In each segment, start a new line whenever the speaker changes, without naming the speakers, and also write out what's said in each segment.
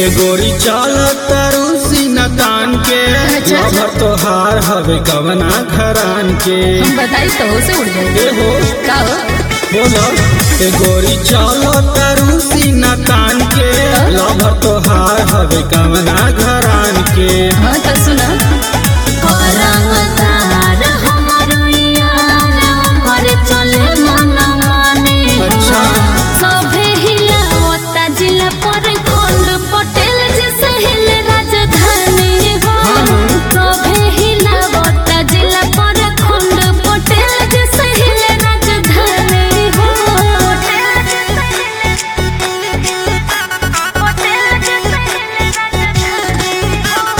ए गोरी चल तारू सीना तान के
अच्छा, अच्छा।
लभर तोहार हवे कवना घरान के
हम बताई तो से उड़
ए
जाएंगे
हो
का हो
बोलो ए गोरी चल तारू सीना तान के लभर तोहार हवे कवना घरान के
हाँ तो सुना
अच्छा।
सभे हिलावता जिला पर गोंड पटेल जैसे हिले राजधानी हो
हाँ।
सभे हिलावता जिला पर गोंड पटेल जैसे हिले राजधानी हो पटेल जैसे हिले पटेल जैसे हिले राजधानी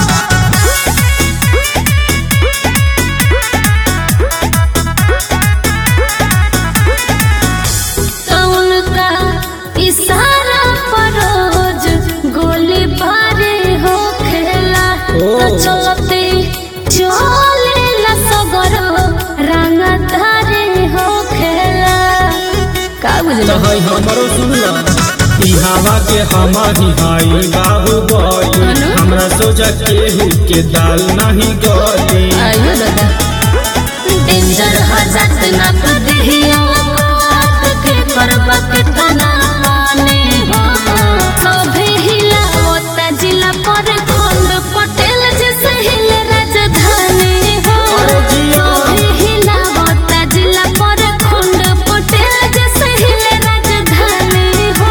कौन का इशारा पर रोज गोली बारे हो खेला
ओ।
तो चलते चले ला सगर रंग धारे हो खेला का
तो
बुझला
है हमरो सुनला ई हवा के हमारी हाई बाबू बोली
अनु?
हमरा सोचा केहू के दाल नहीं गली
आयो दादा डेंजर हजात ना पदिया के करबा के तना माने हो सभे हिलावता जिला पर खोंड पटेल जैसे हिले राजधानी हो
अरे जिया।
सभे हिलावता जिला पर खोंड पटेल जैसे हिले राजधानी हो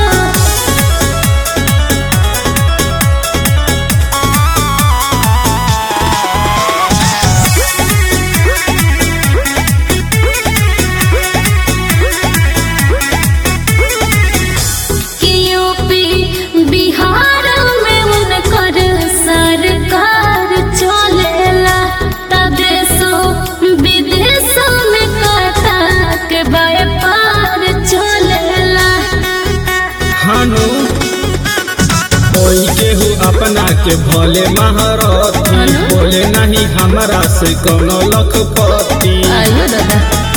कि यूपी बिहार में उनकर सरकार चलेला तब देशो विदेशों में कथा के व्यापार चलेला
हानु कोई केहू अपना के भोले महारथी
अनु?
बोले नहीं हमरा से कोनो लखपति
आयो दादा